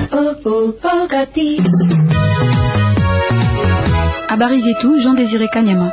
Habari zetu Jean Désiré Kanyama.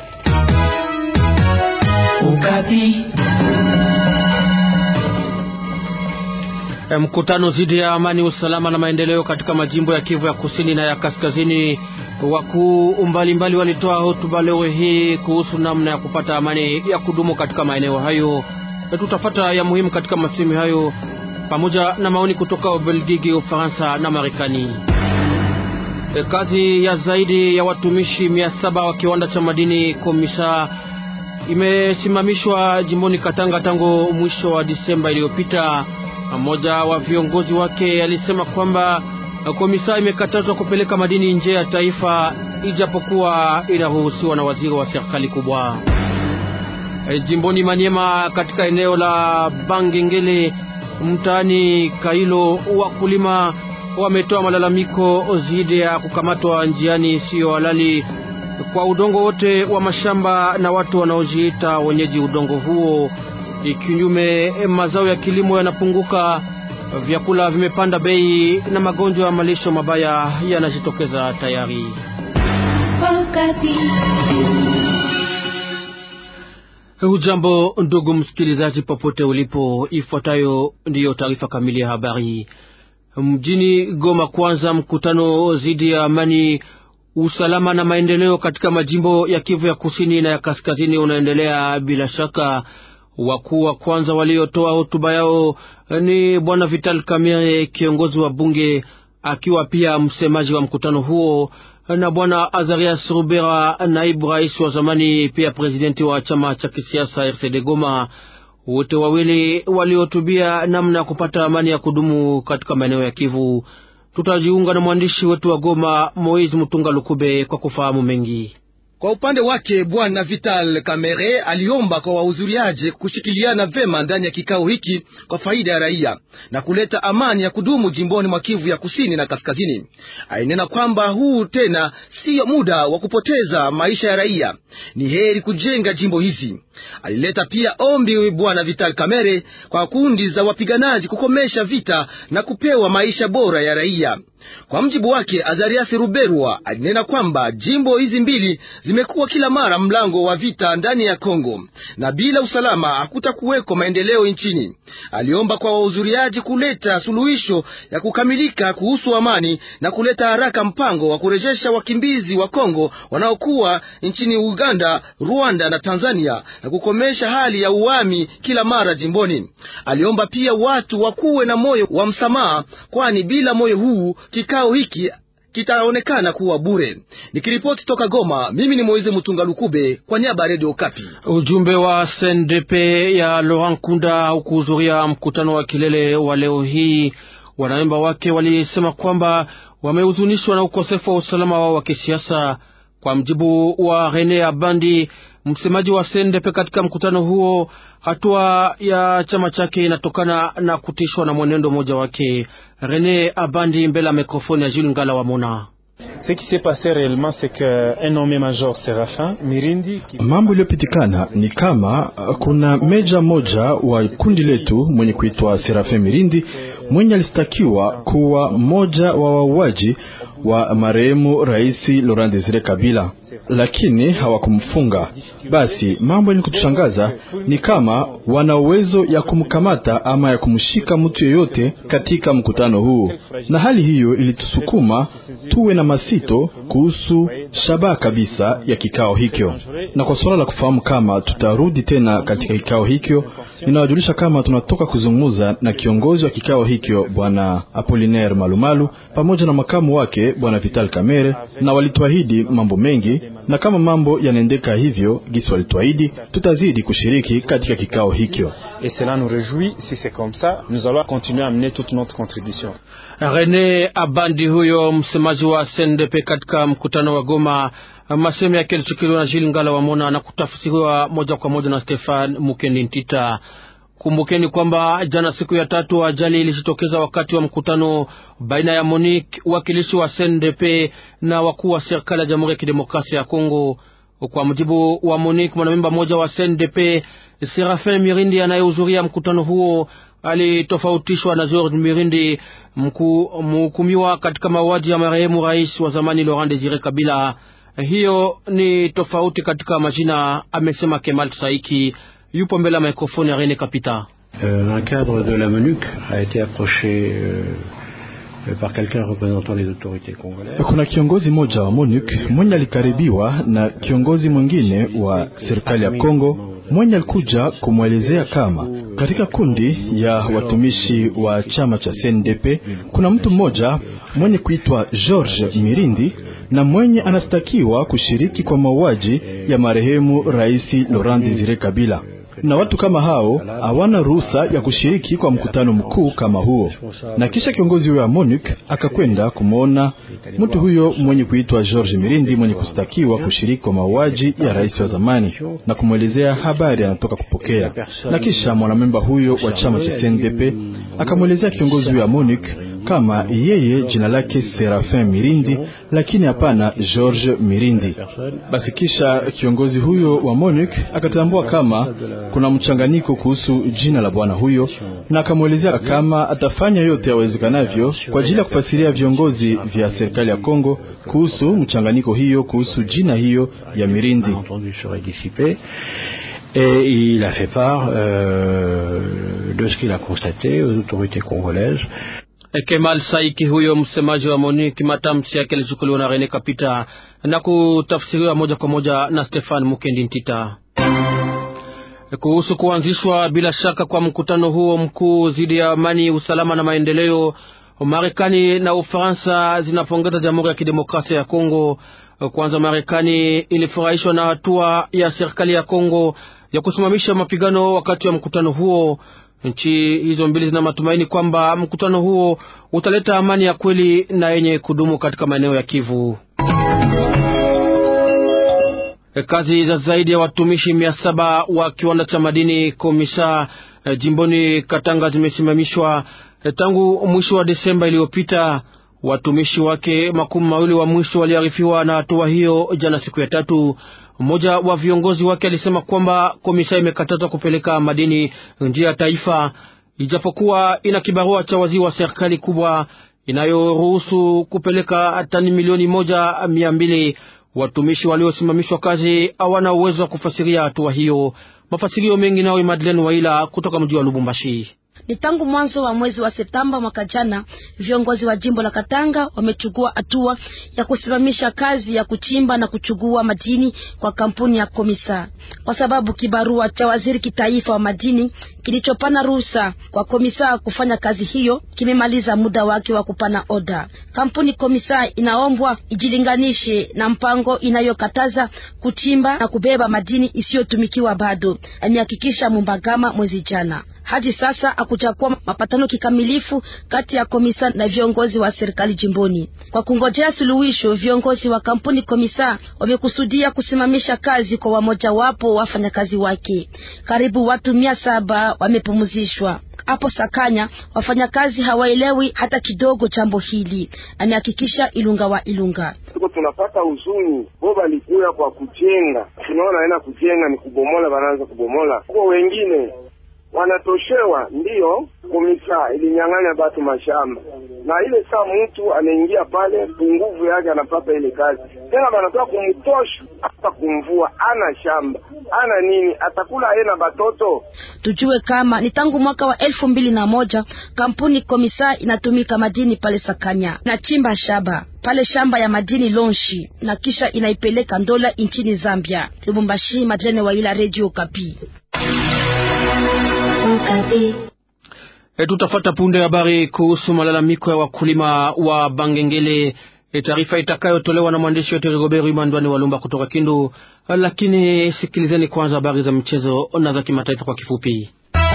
Mkutano dhidi ya amani, usalama na maendeleo katika majimbo ya Kivu ya kusini na ya kaskazini. Wakuu mbalimbali walitoa hotuba leo hii kuhusu namna ya kupata amani ya kudumu katika maeneo hayo. Tutafata ya muhimu katika masemi hayo pamoja na maoni kutoka Ubelgiji, Ufaransa na Marekani. E, kazi ya zaidi ya watumishi mia saba wa kiwanda cha madini Komisa imesimamishwa jimboni Katanga tangu mwisho wa Disemba iliyopita. Mmoja wa viongozi wake alisema kwamba Komisa imekatazwa kupeleka madini nje ya taifa ijapokuwa inaruhusiwa na waziri wa serikali kubwa. E, jimboni Maniema katika eneo la Bangengele mtaani Kailo, wakulima wametoa malalamiko dhidi ya kukamatwa njiani isiyo halali kwa udongo wote wa mashamba na watu wanaojiita wenyeji udongo huo. Ikinyume, mazao ya kilimo yanapunguka, vyakula vimepanda bei na magonjwa ya malisho mabaya yanajitokeza tayari. Hujambo ndugu msikilizaji, popote ulipo, ifuatayo ndiyo taarifa kamili ya habari. Mjini Goma, kwanza mkutano dhidi ya amani, usalama na maendeleo katika majimbo ya Kivu ya kusini na ya kaskazini unaendelea bila shaka. Wakuu wa kwanza waliotoa hotuba yao ni bwana Vital Kamerhe, kiongozi wa bunge, akiwa pia msemaji wa mkutano huo na bwana Azarias Rubera, naibu rais wa zamani, pia presidenti wa chama cha kisiasa RCD Goma. Wote wawili walihutubia namna ya kupata amani ya kudumu katika maeneo ya Kivu. Tutajiunga na mwandishi wetu wa Goma, Moise Mutunga Lukube, kwa kufahamu mengi. Kwa upande wake bwana Vital Kamerhe aliomba kwa wahudhuriaji kushikiliana vema ndani ya kikao hiki kwa faida ya raia na kuleta amani ya kudumu jimboni mwa Kivu ya kusini na kaskazini. Ainena kwamba huu tena siyo muda wa kupoteza maisha ya raia, ni heri kujenga jimbo hizi. Alileta pia ombi bwana Vital Kamerhe kwa kundi za wapiganaji kukomesha vita na kupewa maisha bora ya raia. Kwa mjibu wake Azariasi Ruberwa alinena kwamba jimbo hizi mbili zimekuwa kila mara mlango wa vita ndani ya Kongo, na bila usalama hakutakuweko maendeleo nchini. Aliomba kwa wahudhuriaji kuleta suluhisho ya kukamilika kuhusu amani na kuleta haraka mpango wa kurejesha wakimbizi wa Kongo wanaokuwa nchini Uganda, Rwanda na Tanzania na kukomesha hali ya uami kila mara jimboni. Aliomba pia watu wakuwe na moyo wa msamaha, kwani bila moyo huu kikao hiki kitaonekana kuwa bure. Nikiripoti toka Goma, mimi ni Moize Mutunga Lukube kwa niaba ya Radio Kapi. Ujumbe wa CNDP ya Laurent Kunda haukuhudhuria mkutano wa kilele wa leo hii. Wanamemba wake walisema kwamba wamehuzunishwa na ukosefu wa usalama wao wa kisiasa. Kwa mjibu wa Rene Abandi, msemaji wa CNDP katika mkutano huo, hatua ya chama chake inatokana na kutishwa na mwenendo mmoja wake. Rene Abandi mbele ya mikrofoni ya Jules Ngala wa Mona. Mambo iliyopitikana ni kama kuna meja moja wa kundi letu mwenye kuitwa Serafin Mirindi mwenye alistakiwa kuwa mmoja wa wauaji wa marehemu Rais Laurent Desire Kabila, lakini hawakumfunga. Basi mambo yenye kutushangaza ni kama wana uwezo ya kumkamata ama ya kumshika mtu yeyote katika mkutano huu, na hali hiyo ilitusukuma tuwe na masito kuhusu shabaha kabisa ya kikao hikyo. Na kwa suala la kufahamu kama tutarudi tena katika kikao hikyo, ninawajulisha kama tunatoka kuzungumza na kiongozi wa kikao hikyo Bwana Apolinaire Malumalu pamoja na makamu wake Bwana Vital Kamere, na walituahidi mambo mengi, na kama mambo yanaendeka hivyo gisi walituahidi, tutazidi kushiriki katika kikao hikyo. Rene Abandi huyo msemaji wa CNDP katika mkutano wa Goma. Masemo yake yalichukuliwa na Jil Ngala wa Mona na kutafsiriwa moja kwa moja na Stefan Mukendi Ntita. Kumbukeni kwamba jana siku ya tatu ajali ilijitokeza wakati wa mkutano baina ya Monique wakilishi wa CNDP na wakuu wa serikali ya Jamhuri ya Kidemokrasia ya Kongo. Kwa mujibu wa Monique, mwanamemba mmoja wa CNDP Serafin Mirindi anayehudhuria mkutano huo alitofautishwa na George Mirindi, mhukumiwa katika mauaji ya marehemu rais wa zamani Laurent Desire Kabila. Hiyo ni tofauti katika majina, amesema Kemal Saiki. Yupo mbele ya mikrofoni ya Rene Kapita. Euh, un cadre de la MONUC a été approché euh, par quelqu'un représentant les autorités congolaises. Kuna kiongozi mmoja wa MONUC mwenye alikaribiwa na kiongozi mwingine wa serikali ya Kongo mwenye alikuja kumwelezea kama katika kundi ya watumishi wa chama cha CNDP kuna mtu mmoja mwenye kuitwa George Mirindi na mwenye anastakiwa kushiriki kwa mauaji ya marehemu Rais Laurent Desire Kabila na watu kama hao hawana ruhusa ya kushiriki kwa mkutano mkuu kama huo. Na kisha kiongozi huyo wa MONUC akakwenda kumwona mtu huyo mwenye kuitwa George Mirindi mwenye kustakiwa kushiriki kwa mauaji ya rais wa zamani na kumwelezea habari anatoka kupokea. Na kisha mwanamemba huyo wa chama cha CNDP akamwelezea kiongozi huyo wa MONUC kama yeye jina lake Serafin Mirindi, lakini hapana George Mirindi. Basi kisha kiongozi huyo wa MONUC akatambua kama kuna mchanganyiko kuhusu jina la bwana huyo, na akamwelezea kama atafanya yote yawezekanavyo kwa ajili ya kufasiria viongozi vya serikali ya Kongo kuhusu mchanganyiko hiyo, kuhusu jina hiyo ya Mirindi. Et il a fait part euh, de ce qu'il a constaté aux autorités congolaises. Kemal Saiki huyo msemaji wa MONUC, matamshi yake yalichukuliwa na Rene Kapita na kutafsiriwa moja kwa moja na Stefan Mukendi Ntita. Kuhusu kuanzishwa bila shaka kwa mkutano huo mkuu dhidi ya amani, usalama na maendeleo, Marekani na Ufaransa zinapongeza Jamhuri ya Kidemokrasia ya Kongo. Kwanza, Marekani ilifurahishwa na hatua ya serikali ya Kongo ya kusimamisha mapigano wakati wa mkutano huo. Nchi hizo mbili zina matumaini kwamba mkutano huo utaleta amani ya kweli na yenye kudumu katika maeneo ya Kivu. Kazi za zaidi ya watumishi mia saba wa kiwanda cha madini Komisa jimboni Katanga zimesimamishwa tangu mwisho wa Desemba iliyopita. Watumishi wake makumi mawili wa mwisho waliarifiwa na hatua hiyo jana, siku ya tatu. Mmoja wa viongozi wake alisema kwamba Komisa imekatazwa kupeleka madini nje ya taifa, ijapokuwa ina kibarua cha waziri wa serikali kubwa inayoruhusu kupeleka tani milioni moja mia mbili. Watumishi waliosimamishwa kazi hawana uwezo wa kufasiria hatua hiyo. Mafasirio mengi nawe Madeleine Waila kutoka mji wa Lubumbashi. Ni tangu mwanzo wa mwezi wa Septemba mwaka jana, viongozi wa jimbo la Katanga wamechukua hatua ya kusimamisha kazi ya kuchimba na kuchugua madini kwa kampuni ya Komisa, kwa sababu kibarua cha waziri kitaifa wa madini kilichopana ruhusa kwa Komisa kufanya kazi hiyo kimemaliza muda wake wa kupana oda. Kampuni Komisa inaombwa ijilinganishe na mpango inayokataza kuchimba na kubeba madini isiyotumikiwa bado, amehakikisha Mumbagama mwezi jana. Hadi sasa hakujakuwa mapatano kikamilifu kati ya Komisa na viongozi wa serikali jimboni. Kwa kungojea suluhisho, viongozi wa kampuni Komisa wamekusudia kusimamisha kazi kwa wamoja wapo wafanyakazi wake. Karibu watu mia saba wamepumzishwa hapo Sakanya. Wafanyakazi hawaelewi hata kidogo jambo hili, amehakikisha Ilunga wa Ilunga. Tuko tunapata huzuni, bo balikuya kwa kujenga, tunaona aina kujenga ni kubomola, wanaanza kubomola kwa wengine wanatoshewa ndiyo. Komisa ilinyang'anya batu mashamba na ile saa mtu anaingia pale punguvu yake anapata ile kazi tena, banatoka kumtosha hata kumvua, ana shamba ana nini, atakula yeye na batoto. Tujue kama ni tangu mwaka wa elfu mbili na moja kampuni Komisa inatumika madini pale Sakanya, inachimba shaba pale shamba ya madini Lonshi na kisha inaipeleka Ndola nchini Zambia. Lubumbashi, Madlene Waila, Radio Kapi. E, tutafata punde habari kuhusu malalamiko ya wakulima wa Bangengele, e, taarifa itakayotolewa na mwandishi wetu Rigobert Imandwani Walumba kutoka Kindu. Lakini sikilizeni kwanza habari za michezo na za kimataifa kwa kifupi.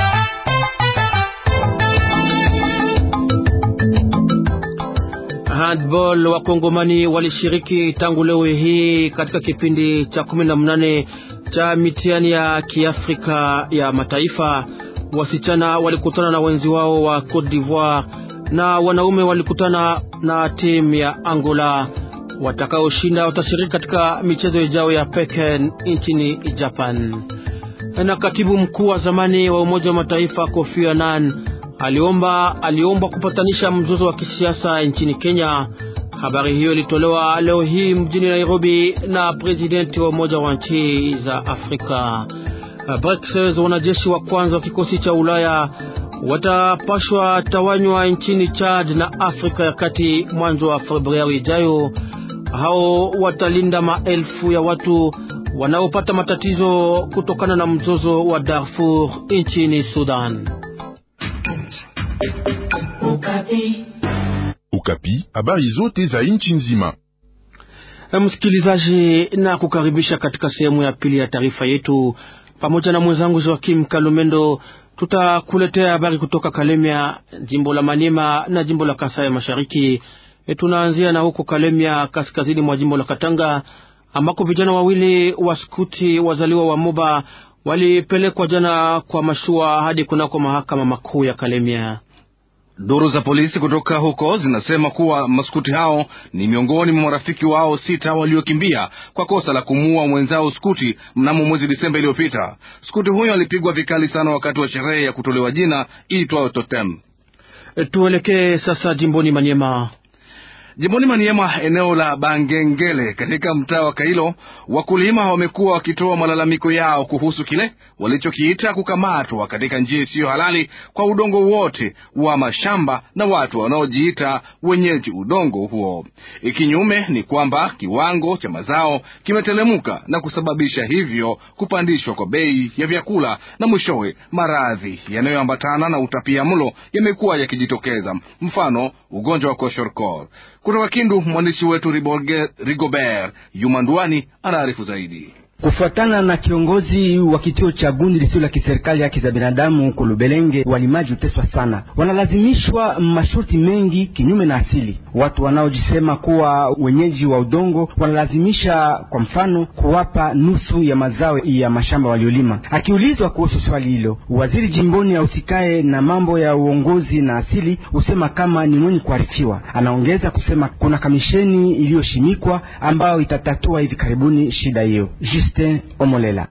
Handball wakongomani walishiriki tangu leo hii katika kipindi cha kumi na mnane cha mitihani ya kiafrika ya mataifa. Wasichana walikutana na wenzi wao wa Cote d'Ivoire na wanaume walikutana na timu ya Angola. Watakaoshinda watashiriki katika michezo ijayo ya Pekin nchini Japan. Na katibu mkuu wa zamani wa Umoja wa Mataifa Kofi Annan aliomba aliombwa kupatanisha mzozo wa kisiasa nchini Kenya. Habari hiyo ilitolewa leo hii mjini Nairobi na presidenti wa Umoja wa nchi za Afrika. BRICS, wanajeshi wa kwanza wa kikosi cha Ulaya watapashwa tawanywa nchini Chad na Afrika ya Kati mwanzo wa Februari ijayo. Hao watalinda maelfu ya watu wanaopata matatizo kutokana na mzozo wa Darfur nchini Sudan. Ukapi, Ukapi, habari zote za nchi nzima. Msikilizaji, na kukaribisha katika sehemu ya pili ya taarifa yetu pamoja na mwenzangu Joakim Kalumendo tutakuletea habari kutoka Kalemia, jimbo la Maniema na jimbo la Kasai Mashariki. E, tunaanzia na huko Kalemia, kaskazini mwa jimbo la Katanga, ambako vijana wawili wa skuti wazaliwa wa Moba walipelekwa jana kwa mashua hadi kunako mahakama makuu ya Kalemia. Duru za polisi kutoka huko zinasema kuwa maskuti hao ni miongoni mwa marafiki wao sita waliokimbia kwa kosa la kumuua mwenzao skuti mnamo mwezi Disemba iliyopita. Skuti huyo alipigwa vikali sana wakati wa sherehe ya kutolewa jina iitwayo Totem. E, tuelekee sasa jimboni Manyema. Jimboni Maniema, eneo la Bangengele katika mtaa wa Kailo, wakulima wamekuwa wakitoa malalamiko yao kuhusu kile walichokiita kukamatwa katika njia isiyo halali kwa udongo wote wa mashamba na watu wanaojiita wenyeji udongo huo. Ikinyume ni kwamba kiwango cha mazao kimetelemuka na kusababisha hivyo kupandishwa kwa bei ya vyakula na mwishowe maradhi yanayoambatana na utapia mlo yamekuwa yakijitokeza, mfano ugonjwa wa koshorkor. Kutoka Kindu, mwandishi wetu Rigobert Yumandwani anaarifu zaidi. Kufuatana na kiongozi wa kituo cha gundi lisilo la kiserikali haki za binadamu Kolubelenge, walimaji huteswa sana, wanalazimishwa masharti mengi kinyume na asili. Watu wanaojisema kuwa wenyeji wa udongo wanalazimisha, kwa mfano, kuwapa nusu ya mazao ya mashamba waliolima. Akiulizwa kuhusu swali hilo, waziri jimboni ahusikaye na mambo ya uongozi na asili husema kama ni mwenye kuarifiwa. Anaongeza kusema kuna kamisheni iliyoshimikwa ambayo itatatua hivi karibuni shida hiyo. Omolela.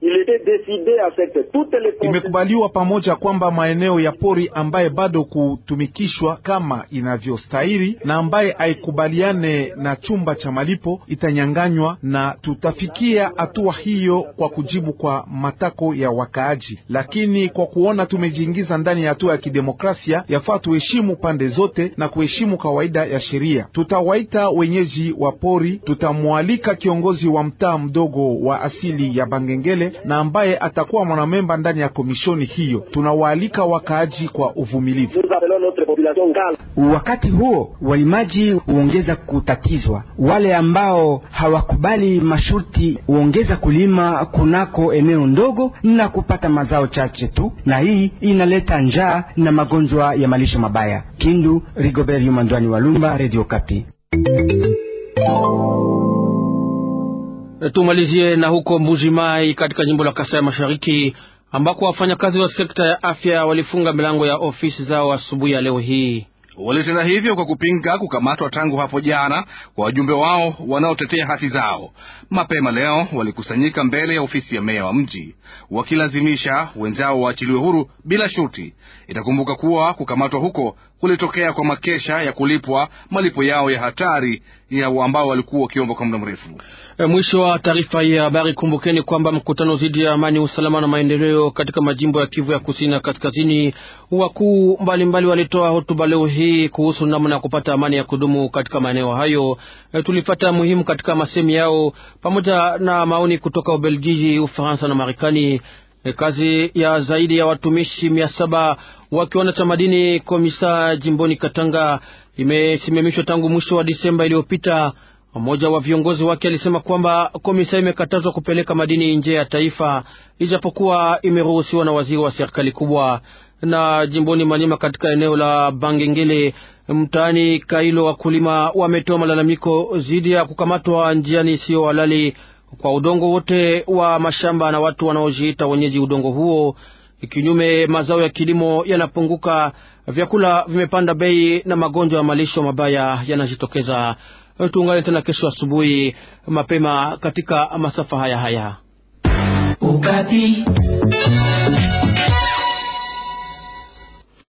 Imekubaliwa pamoja kwamba maeneo ya pori ambaye bado kutumikishwa kama inavyostahili na ambaye haikubaliane na chumba cha malipo itanyanganywa, na tutafikia hatua hiyo kwa kujibu kwa matako ya wakaaji. Lakini kwa kuona tumejiingiza ndani ya hatua ya kidemokrasia, yafaa tuheshimu pande zote na kuheshimu kawaida ya sheria. Tutawaita wenyeji wa pori, tutamwalika kiongozi wa mtaa mdogo wa asili ya Bangengele na ambaye atakuwa mwanamemba ndani ya komishoni hiyo. Tunawaalika wakaaji kwa uvumilivu. Wakati huo walimaji huongeza kutatizwa, wale ambao hawakubali masharti huongeza kulima kunako eneo ndogo na kupata mazao chache tu, na hii inaleta njaa na magonjwa ya malisho mabaya. Kindu, Rigobert Yumandwani Walumba, Radio Kapi. Tumalizie na huko Mbuji Mai katika jimbo la Kasai Mashariki ambako wafanyakazi wa sekta ya afya walifunga milango ya ofisi zao asubuhi ya leo hii. Walitenda hivyo kwa kupinga kukamatwa tangu hapo jana kwa wajumbe wao wanaotetea haki zao. Mapema leo walikusanyika mbele ya ofisi ya meya wa mji wakilazimisha wenzao waachiliwe huru bila shuti. Itakumbuka kuwa kukamatwa huko kulitokea kwa makesha ya kulipwa malipo yao ya hatari ya ambao walikuwa wakiomba kwa muda mrefu. E, mwisho wa taarifa hii ya habari. Kumbukeni kwamba mkutano dhidi ya amani, usalama na maendeleo katika majimbo ya Kivu ya kusini na kaskazini, wakuu mbalimbali walitoa hotuba leo hii kuhusu namna ya kupata amani ya kudumu katika maeneo hayo. E, tulifata muhimu katika masemi yao pamoja na maoni kutoka Ubelgiji, Ufaransa na Marekani. E, kazi ya zaidi ya watumishi mia saba wa kiwanda cha madini Komisa jimboni Katanga imesimamishwa tangu mwisho wa Disemba iliyopita. Mmoja wa viongozi wake alisema kwamba Komisa imekatazwa kupeleka madini nje ya taifa ijapokuwa imeruhusiwa na waziri wa serikali kubwa. Na jimboni Manyema, katika eneo la Bangengele mtaani Kailo, wakulima wametoa malalamiko dhidi ya kukamatwa njiani isiyo halali kwa udongo wote wa mashamba na watu wanaojiita wenyeji udongo huo. Kinyume, mazao ya kilimo yanapunguka, vyakula vimepanda bei na magonjwa ya malisho mabaya yanajitokeza. Tuungane tena kesho asubuhi mapema katika masafa haya haya. Ukati.